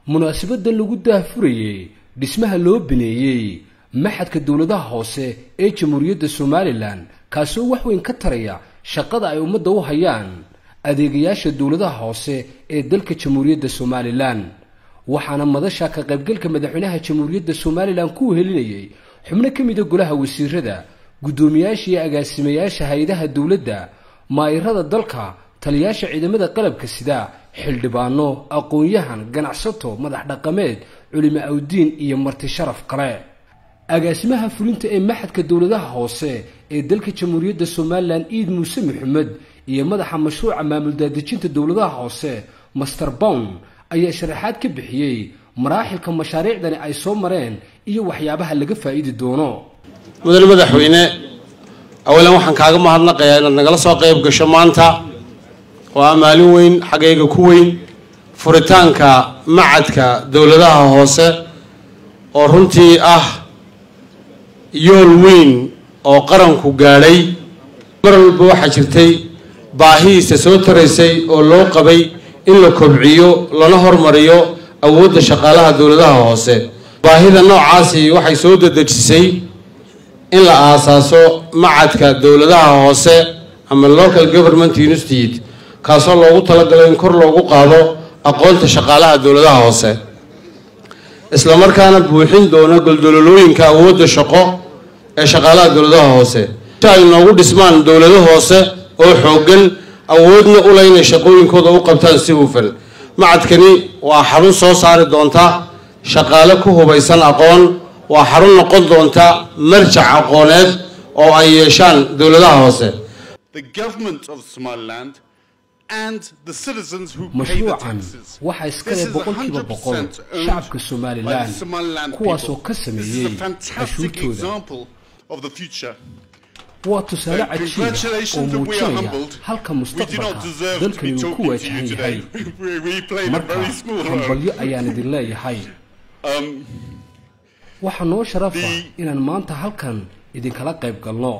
munaasabadda lagu daahfurayey dhismaha loo bineeyey maxadka dowladaha hoose ee jamhuuriyadda somalilan kaasoo wax weyn ka taraya shaqada ay ummadda u hayaan adeegayaasha dowladaha hoose ee dalka jamhuuriyadda somalilan waxaana madasha ka qaybgalka madaxweynaha jamhuuriyadda somalilan ku helinayay xubno ka mida golaha wasiirada guddoomiyaasha iyo agaasimayaasha hay-adaha dowladda maayirada dalka taliyaasha ciidamada qalabka sida xildhibaano aqoon-yahan ganacsato madax dhaqameed culimo awdiin iyo marti sharaf kale agaasimaha fulinta ee maxadka dowladaha hoose ee dalka jamhuuriyadda somalilan iid muuse maxamed iyo madaxa mashruuca maamul daadejinta dowladaha hoose master bown ayaa sharaxaad ka bixiyey maraaxilka mashaariicdani ay soo mareen iyo waxyaabaha laga faa'iidi doono mudane madaxweyne awalan waxaan kaaga mahadnaqayaa inaad nagala soo qayb gasho maanta oo ah maalin weyn xaggayga ku weyn furitaanka macadka dowladaha hoose oo runtii ah yool weyn oo qaranku gaadhay mar walba waxaa jirtay baahihiisa soo taraysay oo loo qabay in la kobciyo lana hormariyo awoodda shaqaalaha dowladaha hoose baahida noocaasi waxay soo dadejisay in la aasaaso macadka dowladaha hoose ama local government institute kaasoo loogu talagalo in kor loogu qaado aqoonta shaqaalaha dowladaha hoose islamarkaana buuxin doona goldololooyinka awoodda shaqo ee shaqaalaha dowladaha hoose si ay noogu dhismaan dowlado hoose oo xooggan awoodna ula inay shaqooyinkooda u qabtaan si hufan macadkani waa xarun soo saari doonta shaqaale ku hubaysan aqoon waa xarun noqon doonta marjac aqooneed oo ay yeeshaan dowladaha hoose mashruucan waxaa iskale boqolkiiba boqol shacabka somalilan kuwaasoo ka sameeyey cashuurtooda waa tusaale cajiiba oo muujinaya halka mustaqbalka dalkani uu ku waajahan yahay marka hambalyo ayaan idin leeyahay waxaa noo sharafa inaan maanta halkan idinkala qayb galno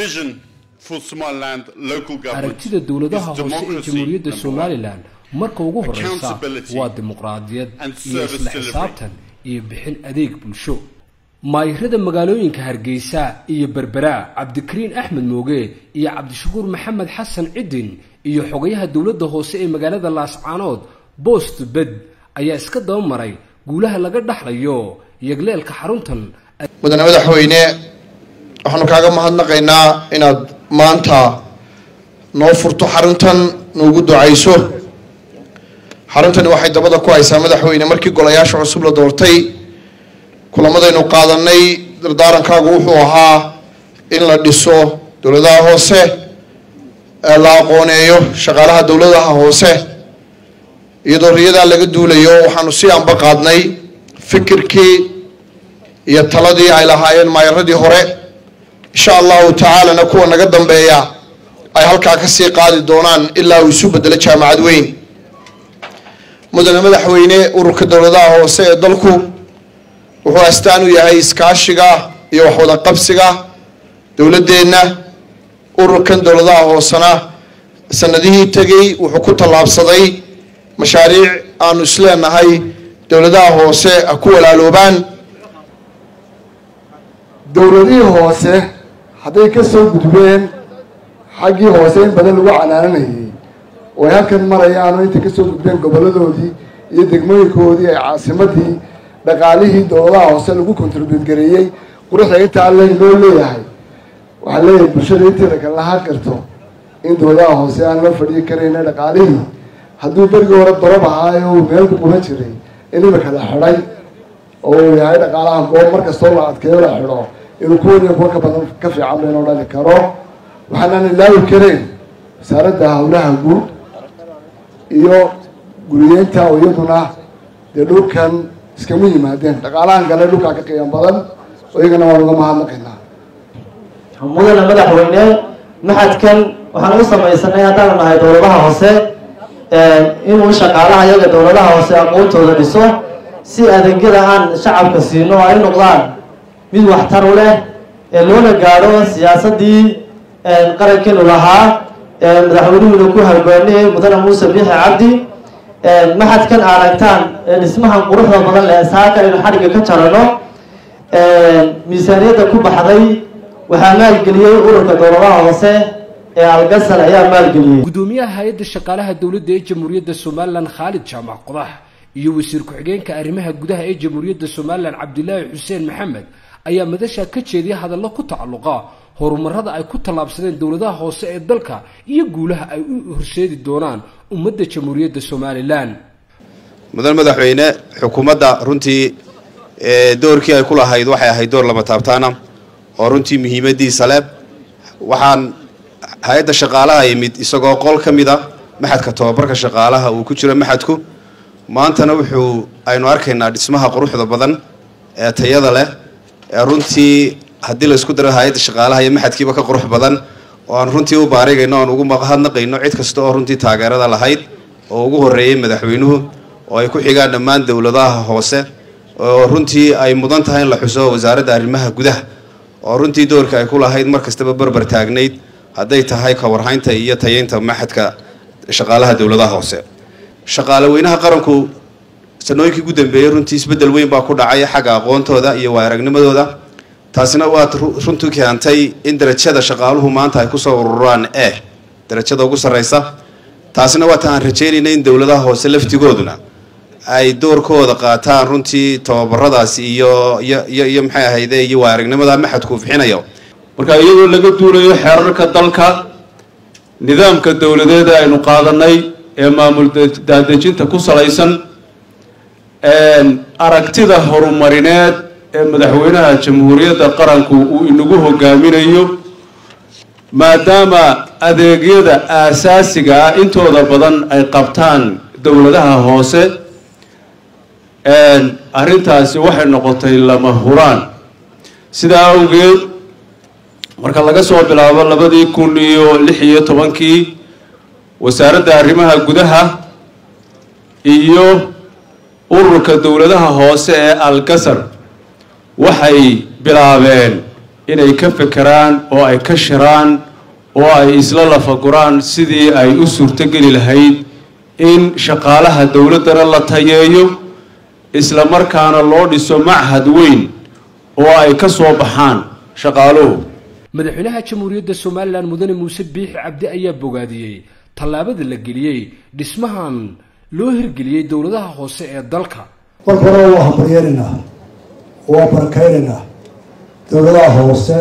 aragtida dowladaha hoose ee jamhuuriyadda somalilan marka ugu horeysa waa dimuqraadiyad iyo isla xisaabtan iyo bixin adeeg bulsho maayirada magaalooyinka hargeysa iyo berbera cabdikariin axmed mooge iyo cabdishakuur maxamed xasan cidin iyo xogayaha dowladda hoose ee magaalada laascaanood boost bed ayaa iska daba maray guulaha laga dhaxlayo yagleelka xaruntan mudane madaxweyne waxaanu kaaga mahadnaqaynaa inaad maanta noo furto xaruntan noogu ducayso xaruntani waxay dabada ku haysaa madaxweyne markii golayaasha cusub la doortay kulamadaynu qaadanay dardaarankaagu wuxuu ahaa in la dhiso dowladaha hoose ee la aqooneeyo shaqaalaha dowladaha hoose iyadoo riyadaa laga duulayo waxaanu si anba qaadnay fikirkii iyo taladii ay lahaayeen maayaradii hore insha allahu tacaalana kuwa naga dambeeya ay halkaa kasii qaadi doonaan ilaa uu isu bedelo jaamacad weyn mudane madaxweyne ururka dowladaha hoose ee dalku wuxuu astaan u yahay iskaashiga iyo waxwada qabsiga dowladeenna ururkan dowladaha hoosena sanadihii tegay wuxuu ku tallaabsaday mashaariic aanu isleenahay dowladaha hoose ha ku walaaloobaan dowladihii hoose hadday ka soo gudbeen xaggii hoose in badan lagu canaananayay oo ay halkan marayaano intay kasoo gudbeen goboladoodii iyo degmooyinkoodii ay caasimadii dhaqaalihii dowladaha hoose lagu contribute gareeyey quruxda intaa le loo leeyahay waxaa leeyahay bulshada inteeda kale lahaa karto in dowladaha hoose aan loo fadhiyi karayna dhaqaalihii hadduu berigii hore dorob ahaayo uu meel ku quban jiray in imika la xidhay oo uu yahay dhaqaalaha goob mar kastoo la adkeeyo la xidho inuu kuwaniya kuwa ka badan ka fiican baynoo dhali karo waxaanaan ilaawi karayn wasaaradda howlaha guud iyo guriyeynta oo iyaduna dee dhulkan iskama yimaadeen dhaqaalahan gale dhulkaa ka qiiman badan oo iyagana waan uga mahadnaqaynaa mudane madaxweyne maxadkan waxaan u samaysanay haddaan nahay dowladaha hoose inuu shaqaalaha iyaga dowladaha hoose aqoontooda dhiso si adeegyada aan shacabka siino ay noqdaan mid waxtar u leh ee loona gaadho siyaasadii qarankeenu lahaa madaxweynuhuna ku halgoonay mudane muuse biixi cabdi maxadkan aragtaan dhismahan quruxda badan leh saaka aynu xadhigga ka jarano miisaaniyadda ku baxday waxaa maalgeliyey ururka dowladaha hoose ee algasal ayaa maalgeliyey gudoomiyaha hay-adda shaqaalaha dowladda ee jamhuuriyadda somalilan khaalid jaamac qodax iyo wasiir ku-xigeenka arrimaha gudaha ee jamhuuriyadda somalilan cabdilaahi xuseen maxamed ayaa madasha ka jeediya hadallo ku tacalluqa horumarada ay ku tallaabsadeen dowladaha hoose ee dalka iyo guulaha ay u horseedi doonaan ummadda jamhuuriyadda somalilan mudan madaxweyne xukuumadda runtii doorkii ay ku lahayd waxay ahayd door lama taabtaana oo runtii muhiimadiisa leh waxaan hay-adda shaqaalaha yimid isagoo qol ka mid a maxadka tobabarka shaqaalaha uu ku jiro maxadku maantana wuxuu aynu arkaynaa dhismaha quruxda badan ee tayada leh ee runtii haddii laysku daro hay-adda shaqaalaha iyo maxadkiiba ka qurux badan oo aan runtii u baarigayno oan ugu mahadnaqayno cid kasta oo runtii taageerada lahayd oo ugu horreeyey madaxweynuhu oo ay ku xigaan dhammaan dowladaha hoose oo runtii ay mudan tahay in la xuso wasaaradda arrimaha gudaha oo runtii doorka ay ku lahayd mar kastaba barbar taagnayd hadday tahay ka warhaynta iyo tayeynta maxadka shaqaalaha dowladaha hoose shaqaale weynaha qaranku sanooyinkii ugu dambeeyey runtii isbeddel weyn baa ku dhacay xagga aqoontooda iyo waayaragnimadooda taasina waad runtii keentay in darajada shaqaaluhu maanta ay kusoo ururaan e darajada ugu sarreysa taasina waata aan rajeynayna in dowladaha hoose laftigooduna ay doorkooda qaataan runtii tababaradaas iyo iyo iyo iyo maxay ahayde iyo waayaragnimada maxadku bixinayo marka iyadoo laga duulayo xeerarka dalka nidaamka dowladeeda aynu qaadanay ee maamul daadejinta ku salaysan aragtida horumarineed ee madaxweynaha jamhuuriyadda qaranku uu inagu hogaaminayo maadaama adeegyada aasaasiga ah intooda badan ay qabtaan dowladaha hoose arrintaasi waxay noqotay lama huraan sidaa awgeed marka laga soo bilaabo labadii kun iyo lix iyo tobankii wasaaradda arrimaha gudaha iyo ururka dowladaha hoose ee algasar waxay bilaabeen inay ka fekeraan oo ay ka shiraan oo ay isla lafaguraan sidii ay u suurtogeli lahayd in shaqaalaha dowladdana la tayeeyo isla markaana loo dhiso machad weyn oo ay ka soo baxaan shaqaaluhu madaxweynaha jamhuuriyadda somalilan mudane muuse biixi cabdi ayaa bogaadiyey tallaabada la geliyey dhismahan loo hirgeliyey dowladaha hoose ee dalka marka hore waa hambaryeeraynaa waa barakaynaynaa dowladaha hoose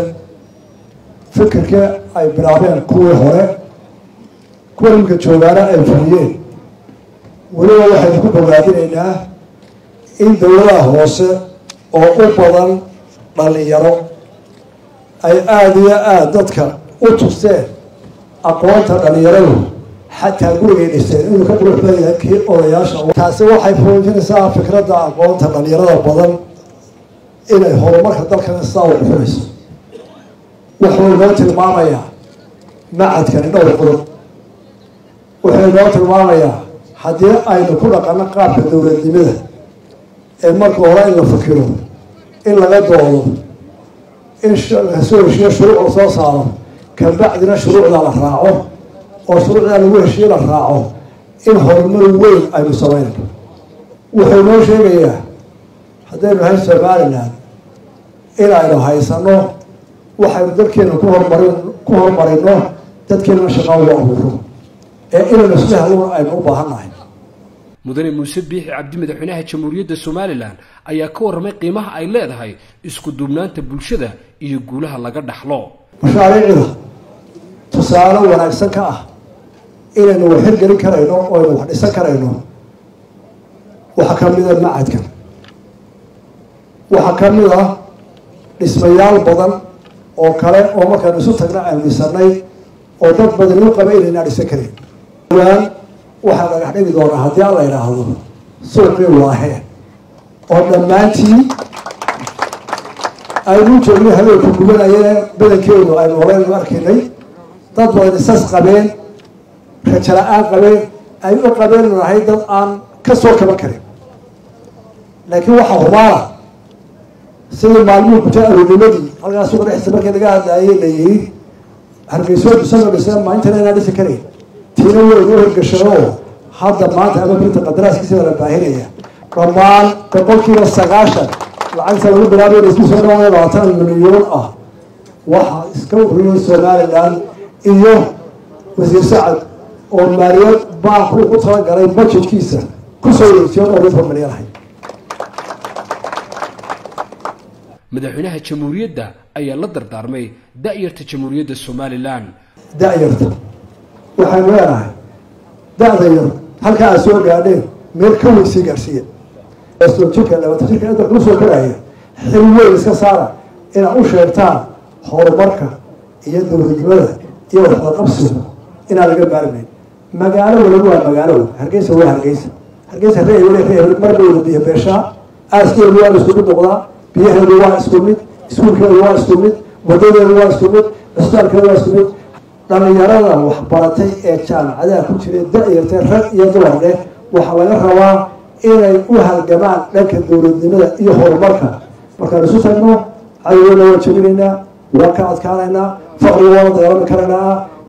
fikirka ay bilaabeen kuwii hore kuwa imika joogaana ay fuliyeen weliba waxaynu ku bogaadinaynaa in dowladaha hoose oo u badan dhalinyaro ay aada iyo aada dadka u tusteen aqoonta dhalinyaradu xataa gurigay dhiseen inuu ka qurux badan yahay kii odayaasha taasi waxay fuujinaysaa fikradda aqoonta dhalinyarada badan inay horumarka dalkana sidaa u dhuxunayso wuxuu inoo tilmaamayaa macadkani dhowr qodob wuxuu inoo tilmaamayaa haddii aynu ku dhaqano qaabka dowladnimada ee marka hore in la fikiro in laga doodo in lasoo heshiyo shuruuc la soo saaro kabacdina shuruucdaa la raaco oo shuruucdaa lagu heshiyo la raaco in horumar weyn aynu sameynayno wuxuu inoo sheegayaa haddaynu nahay somalilan in aynu haysano waxaynu dalkeena ku hormarin ku horumarino dadkeenana shaqaa ugu abuuro ee inaynu isla helon aynu u baahan nahay mudane muuse biixi cabdi madaxweynaha jamhuuriyadda somalilan ayaa ka warramay qiimaha ay leedahay isku duubnaanta bulshada iyo guulaha laga dhaxlo mashaariicda tusaale wanaagsan ka ah inaynu wax hirgelin karayno oo aynu wax dhisan karayno waxaa ka mid a macadkan waxaa ka mid ah dhismayaal badan oo kale oo markaanu isu tagna aynu dhisanay oo dad badan u qaba inaynaa dhisan karin waan waxaa dhagax dhigi doonaa haddii alla idhaahdo suuqii waahee oo dhammaantii aynu joogno habeenku gubanayeen badankeedu aynu horeynu arkaynay dad badan isas qabeen rajala-aan qabeen ay u qabeen nahay dad aan ka soo kaban karin laakiin waxaa hubaala sidii maalmuhu kutay aroonimadii halkaas suuqa dhexdiisa markii laga hadlaayay la yiri hargeyso dhisano dhisa maantana inaan dhisi karayn tiina weyn u hirgashado hadda maanta ama birinta qadaraaskiisa la baahinaya dhammaan boqolkiiba sagaashan lacagta lagu bilaabay isku soo dhawaada labaatan milyan ah waxaa iska ururiyay somalilan iyo wasiir sacad oo maaliyad baanku ugu talagalay budgetkiisa kusoo wareejiyo dhowr iyo toban milyan ahay madaxweynaha jamhuuriyadda ayaa la dardaarmay da-yarta jamhuuriyadda somalilan da-yarta waxaynu leenahay da-da yar halkaa aad soo gaadheen meel ka weyn sii gaarsiiya soo jirka labaatan jirka inta kuu soo koraya xil weyn iska saara inaad u sheegtaan horumarka iyo dowladnimada iyo waxwada qabsiga inaan laga maarmayn magaalo waliba waa magaalo hargeysa waa hargeysa hargeysa ree ree marba wada biyo beeshaa aaskeedu waa isku mid noqdaa biyaheedu waa isku mid iskuulkeedu waa isku mid wadadeedu waa isku mid cisbitaalkeedu waa isku mid dhalinyarada waxbaratay ee jaamacadaha ku jira da-yartay rag iyo dumar leh waxaa laga rabaa inay u halgamaan dhanka dowladnimada iyo horumarka markaan isu tagno cadowgeena waa jebinaynaa waa ka adkaanaynaa faqriga waa la dagaalami karaynaa